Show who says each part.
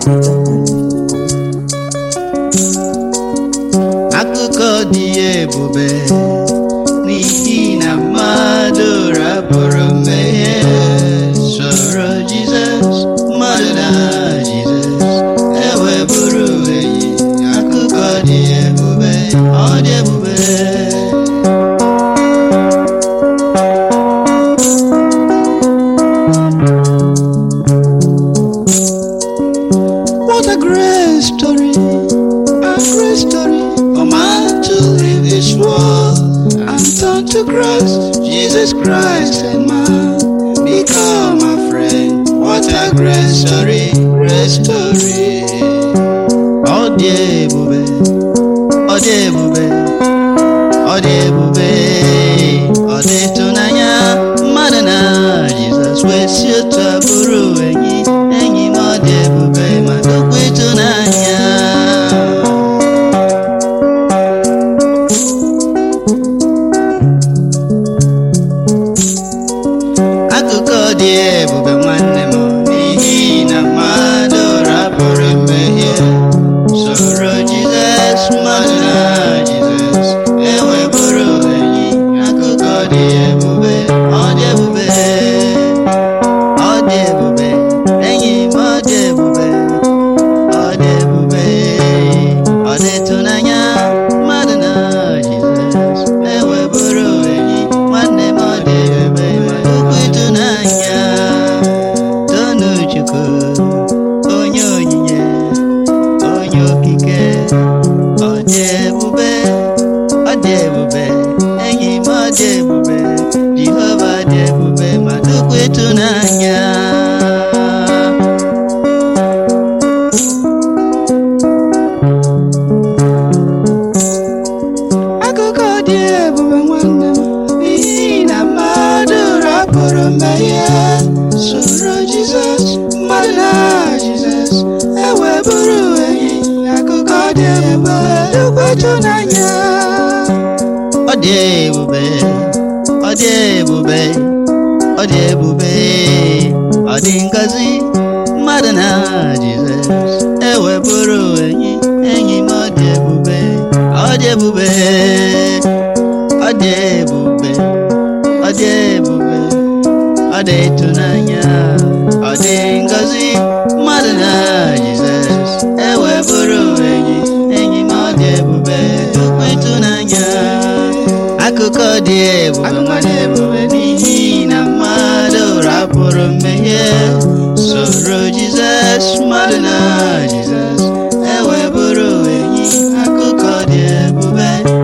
Speaker 1: akụkọ dị ebube n'ihi na mmadụ rapụrụ mmehie soro Jizọs mmadụ na Jizọs eweburu enyi akụkọ dị ebube ọ dị ebube What a great story, a great story for man to leave this world and turn to Christ, Jesus Christ and man become a friend. What a great story, great story. Ọ dị ebube, ọ dị ebube, ọ dị ebube, ọ dị ịtụnanya mmadụ na Jizọs wee si otu abụrụ enyi enyi m ọ dị ebube ma dịkwa ịtụnanya akụkọ dị ebube nwanne m n'ihi na mmadụ rapụrụ mmehie soro Jizọs mmadụ na Jizọs eweburu enyi akụkọ dị ebube ọ dị ebube ọ dị ebube enyi m ọ dị ebube ọ dị ebube ọ dị ịtụnanya mmadụ na Jizọs eweburu enyi nwanne m ọ dị ebube ma okwu ịtụnanya tonu Chukwu onye onyinye onye okike ọ dị ebube ọ dị ebube enyi m ọ dị ebube Jehova dị ebube ma okwu ịtụnanya akụkọ dị ebube nwanne m n'ihi na mmadụ rapụrụ mmehie soro Jizọs mmadụ na Jizọs eweburu enyi akụkọ dị ebube dịkwa ịtụnanya ọ dị ebube ọ dị ebube ọ dị ebube ọ dị ngọzi mmadụ na Jizọs eweburu enyi enyi m ọ dị ebube ọ dị ebube ọ dị ebube ọ dị ebube ọ dị ịtụnanya ọ dị ngọzi mmadụ na Jizọs eweburu enyi enyi m ọ dị ebube okwu ịtụnanya akụkọ dị ebube nwanne ebube n'ihi na mmadụ rapụrụ mmehie soro Jizọs mmadụ na Jizọs eweburu enyi akụkọ dị ebube